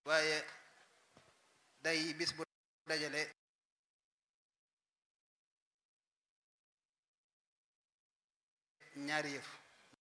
waaye day bis bu dajale ñaari yëf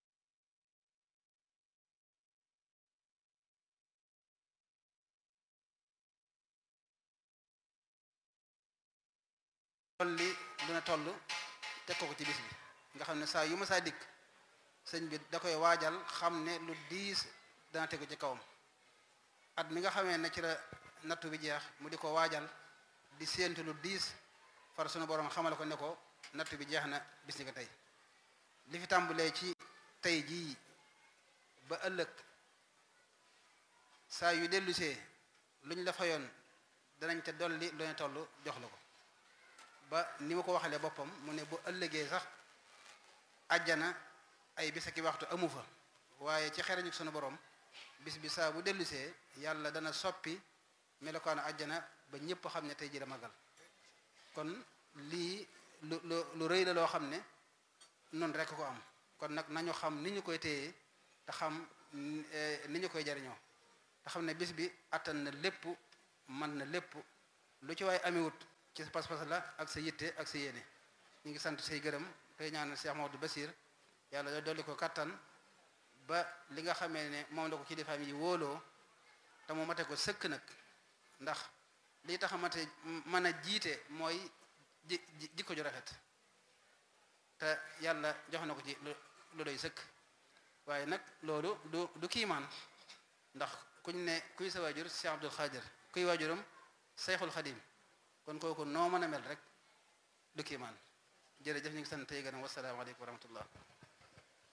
tolli dina toll teg ko ko ci bis bi nga xam ne saa yu ma saa dikk sëñ bi da koy waajal xam ne lu diis dana tegu ci kawam at mi nga xamee ne ci la nattu bi jeex mu di ko waajal di séentu lu diis far sunu borom xamal ko ne ko nattu bi jeex na bis ni ko tey li fi tàmbalee ci tey jii ba ëllëg saa yu dellusee luñ la fayoon danañ te dolli lu ñu toll jox la ko ba ni ma ko waxalee boppam mu ne bu ëllëgee sax àjjana ay bis ak i waxtu amu fa waaye ci xereñu sunu borom bis bi saa bu dellusee yàlla dana soppi melokaanu àjjana ba ñëpp xam ne tey ji la magal kon lii lu lu lu rëy la loo xam ne noonu rekk ko am kon nag nañu xam ni ñu koy téye te xam ni ñu koy jariñoo te xam ne bis bi attan na lépp mën na lépp lu ci waay amewut ci sa pas-pas la ak sa yitte ak sa yéene ñu ngi sant say gërëm tey ñaanal Cheikh Maodo Basir yàlla dolli ko kattan ba li nga xamee ne moom la ko kilifaam yi wóoloo te mu mate ko sëkk nag ndax lii tax a mate mën a jiite mooy ji jikko ju rafet te yàlla jox na ko ci lu doy sëkk waaye nag loolu du du kiimaan ndax kuñ ne kuy sa waajur Cheikh Abdul Xaadir kuy waajuram Seyxul Xadim kon kooku noo mën a mel rek du kiimaan jërëjëf ñu ngi sant tey gërëm wasalaamaaleykum wa rahmatullah